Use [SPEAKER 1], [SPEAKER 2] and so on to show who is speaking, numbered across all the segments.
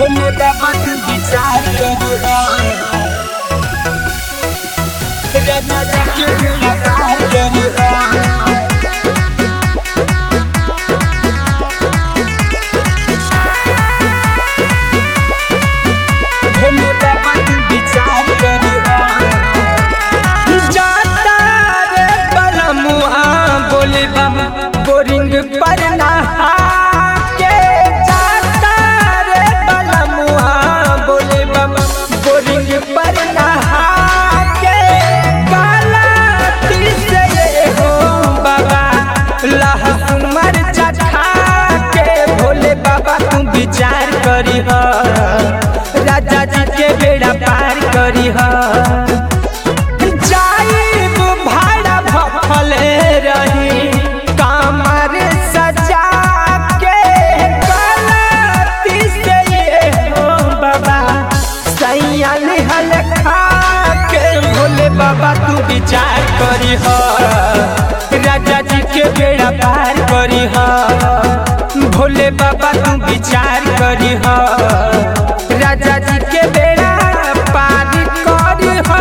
[SPEAKER 1] भोले बाबा तू विचार करो राजा जी के बेड़ा पार करो भोले बाबा तू विचार करो जाता रे बलमुआ बोले बाबा बोरिंग पर नहा के जाता रे बलमुआ बोले बाबा बोरिंग पर नहा के काला तिल से ये हो बाबा लहसुन मरचा खा के भोले बाबा तू विचार करी हो राजा जी के बेड़ा पार करी हो जाइब भाड़ा भफले रही कमर सजा के गलती से ये हो बाबा सैया निहल खा के भोले बाबा तू विचार करी हो राजा जी के बेड़ा पार करी हो भोले बाबा तू विचार करी हो राजा जी के बेड़ा पार करी हो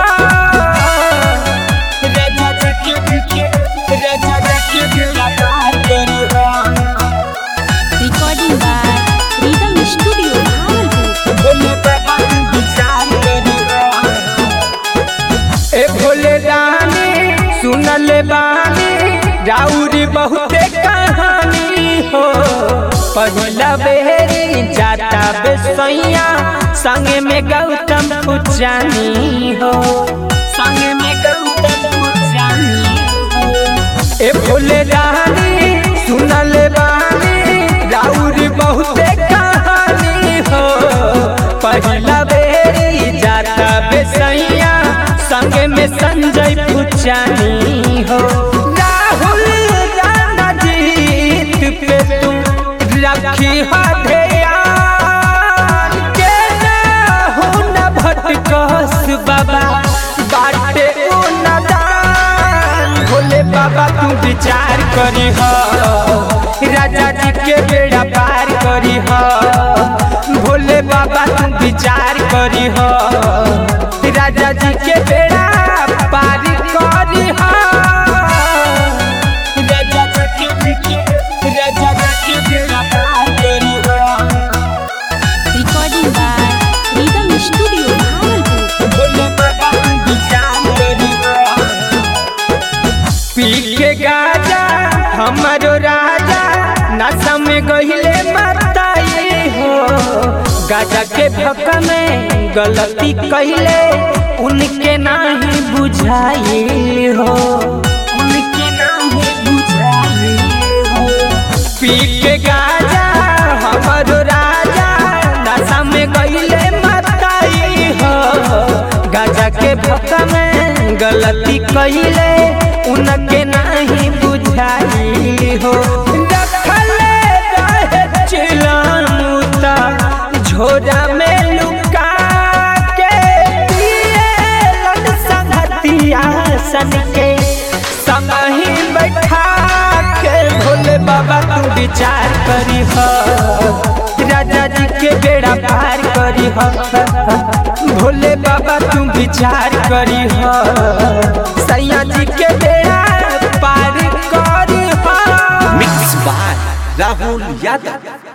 [SPEAKER 1] राजा जी के राजा जी के बेड़ा पार करी हो
[SPEAKER 2] Recording by Rhythm Studio, Bhagalpur.
[SPEAKER 1] Bhole बाबा तू विचार करी हो ए भोले रानी सुनल बानी राउरी बहुते कहानी हो पहिला बेरी जाता बेसैया संगे में गौतम पुजानी हो संगे में गौतम पुजानी हो ए भोले रानी सुनल बानी राउरी बहुते कहानी हो पहिला बेरी जाता बेसैया संगे में संजय पुचानी हो राहुल राणा जीत पे तू रखी हो ध्यान के ना हो न भटकस बाबा बाटे ओ नदान भोले बाबा तू विचार करी हो राजा जी के बेड़ा पार करी हो भोले बाबा तू विचार करी हो राजा जी के बेड़ा पार करी हो राजा जी के राजा जी के बेड़ा पार करी हो
[SPEAKER 2] Recording by Rhythm Studio, Bhagalpur.
[SPEAKER 1] Bhole बाबा तू विचार करी हो पी के गाजा हमारो राजा नशा में गहिले मताई हो गाजा के भक में गलती कहिले उनके नाही बुझाई हो उनके नाही बुझाई हो पी के गाजा हमारो राजा नशा में गहिले मताई हो गाजा के भक में गलती कहिले उनके नहीं बुझाई हो रखले रहे चिलमुता झोरा में लुका के पिएलन संगतिया सन के संगही बैठा के भोले बाबा तू विचार करी हो राजा जी के बेड़ा पार करी हो भोले बाबा तू विचार करी हो सैया जी के बेड़ा पार करी हो
[SPEAKER 3] मिक्स बाय राहुल यादव